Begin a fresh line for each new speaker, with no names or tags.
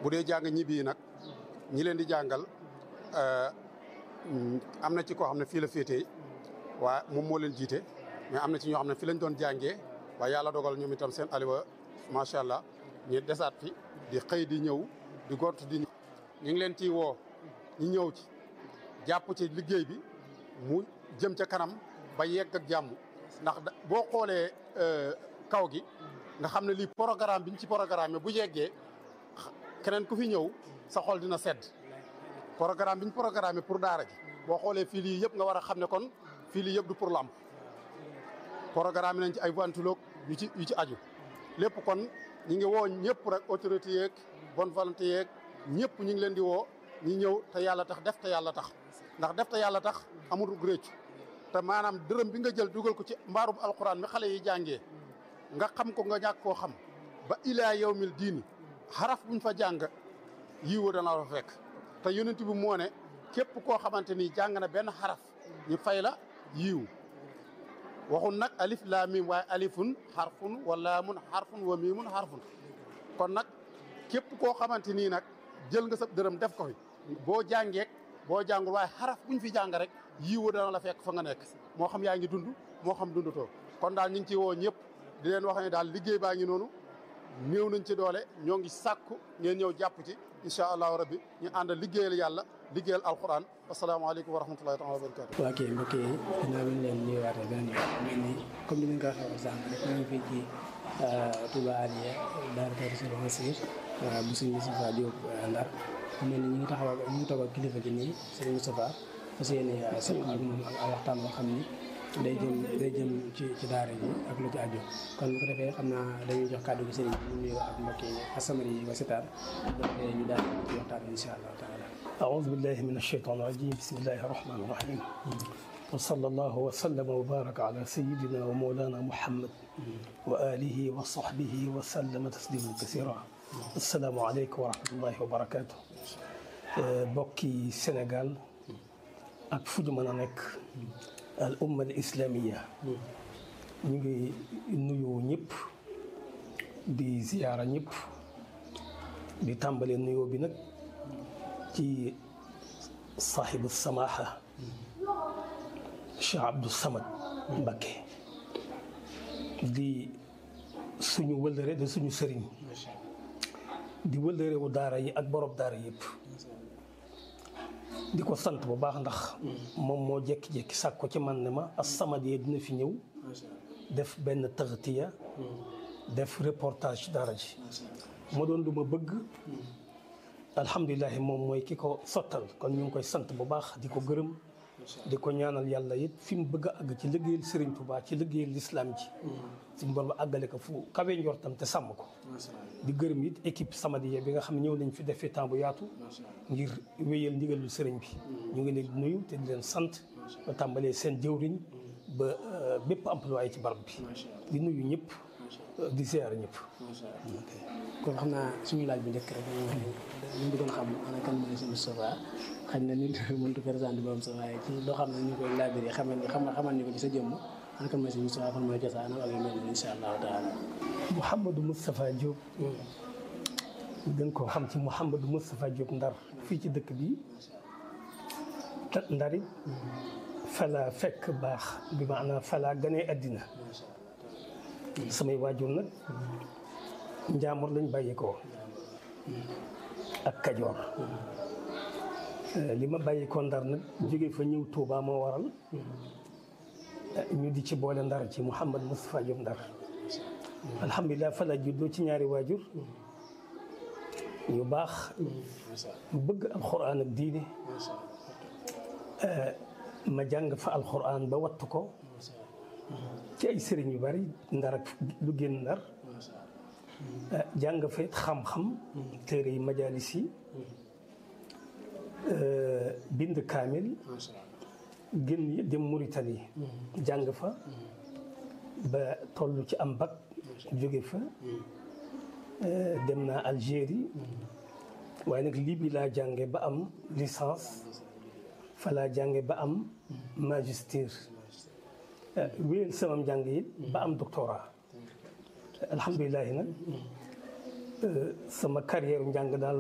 bu dee jàng ñibbi yi nag ñi leen di jàngal am na ci koo xam ne fii la féetee waa moom moo leen jiite mais am na ci ñoo xam ne fi lañ doon jàngee waaye yàlla dogal ñoom itam seen aliwa macha allah ñu desaat fi di xëy di ñëw di gont di ñu ngi leen ciy woo ñu ñëw ci jàpp ci liggéey bi mu jëm ca kanam ba yegg ak jàmm ndax boo xoolee kaw gi nga xam ne lii programme bi ñu ci programme bu yeggee keneen ku fi ñëw sa xol dina sedd programme bi ñu programme pour daara ji boo xoolee fii lii yëpp nga war a xam ne kon fii lii yëpp du pour lamp programme nañ ci ay ventilo yu ci yu ci aju lépp kon ñi ngi woo ñëpp rek autorité yeeg bonne volonté yeeg ñëpp ñu ngi leen di woo ñi ñëw te yàlla tax def te yàlla tax ndax def te yàlla tax amul réccu te maanaam dërëm bi nga jël dugal ko ci mbaarub alxuraan mi xale yi jàngee nga xam ko nga ñàkk koo xam ba ilaa yawmil diini xaraf buñ fa jàng yiiwa dana la fekk te yonent bi moo ne képp koo xamante ni jàng na benn xaraf ñu fay la yiiw waxun nag alif laa miim waaye alifun xarfun wa laamun xarfun wa miimun xarfun kon nag képp koo xamante nii nag jël nga sa dërëm def ko fi boo jàngeek boo jàngul waaye xaraf buñ fi jàng rek yiiwa dana la fekk fa nga nekk moo xam yaa ngi dund moo xam dundatoo kon daal ñu ngi ci woo ñëpp di leen wax ne daal liggéey baa ngi noonu néew nañ ci doole ñoo ngi sàkku ngeen ñëw jàpp ci incha allahu rabbi ñu ànd liggéeyal yàlla liggéeyal alquran asalaamaaleykum wa rahmatullahi taala wa barakatu
waa kay mbokk yi dinaa leen leen nuyuwaatee beneen yoon mel ni comme ni nga ko waxee woon sànq rek ñu ngi fii ci Touba Aliya daara Kër Sëriñ Mansour bu sëñ Moustapha Diop Ndar mel ni ñu ngi taxaw ñu ngi toog ak kilifa gi nii sëriñ Moustapha fas yéene sëñ ak moom ak waxtaan boo xam ni day jëm day jëm ci ci daara ji ak lu ci aju kon bu ko defee xam naa dañuy jox kàddu gi sëriñ bi ñu nuyoo ak mbokk yi As-Samadiyya yi wa Sitaar bu ko defee ñu daal ci waxtaan insha allah taala
أعوذ بالله من الشيطان الرجيم بسم الله الرحمن الرحيم وصلى الله وسلم وبارك على سيدنا ومولانا محمد وآله وصحبه وسلم تسليما كثيرا السلام عليكم ورحمة الله وبركاته بوكي سنغال ak fu ñu mën a nekk al umma al islamiya ñu ngi nuyu ñëpp di ziyaara ñëpp di tàmbalee nuyoo bi nag ci saaxibu samaha Cheikh Abdou Samad Mbacké di suñu wëllëre di suñu sëriñ di wëllëre wu daara yi ak borom daara yëpp di ko sant bu baax ndax moom moo jékki-jékki sàkk ko ci man ne ma As-Samadiyya dina fi ñëw def benn taxtiya def reportage daara ji ma doon lu ma bëgg alhamdulilah moom mooy ki ko sottal kon ñu ngi koy sant bu baax di ko gërëm di ko ñaanal yàlla it fi mu bëgg a àgg ci liggéeyal Serigne Touba ci liggéeyal lislaam ji suñu borom àggale ko fu kawe njortam te sàmm ko di gërëm it équipe Samadiyya bi nga xam ne ñëw nañ fi defee temps bu yaatu ngir wéyal ndigalul sëriñ bi ñu ngi leen di nuyu te di leen sant ba tàmbalee seen jëwriñ ba bépp employé ci barab bi di nuyu ñëpp di ziar ñëpp
kon xam naa suñu laaj bu njëkk rek ñu bëggoon xam ana kan mooy sëñ Moustapha xañ na nit mënut a présenté borom sax waaye ci loo xam ne ñu koy laabiré xamal ni xamal ni ko ci sa jëmm ana kan mooy sëñ Moustapha fan mooy cosaanam ak yu mel ni incha allahu taala
Mouhamadou Moustapha Diop gën koo xam ci Mouhamadou Moustapha Diop Ndar fii ci dëkk bi Ndari fala fekk baax bi maanaam fala ganee àddina samay waajur nag njaamur lañ bàyyi ko ak kajoor li ma bàyyi ko ndar nag jóge fa ñëw Touba moo waral ñu di ci boole ndar ci Mouhamad Moustapha Diop ndar alhamdulilah fa la juddoo ci ñaari waajur ñu baax mu bëgg alxuraan ak diine ma jàng fa alxuraan ba wattu ko ci ay sëriñ yu bari ndar ak lu génn ndar jàng fa it xam-xam téere yi majalis yi bind kaamil génn dem Mauritanie jàng fa ba toll ci am bac jóge fa dem naa Algérie waaye nag lii bi laa jànge ba am licence fa laa jànge ba am magister wéyal sama njàng it ba am doctorat alhamdulilah nag sama carrière njàng daal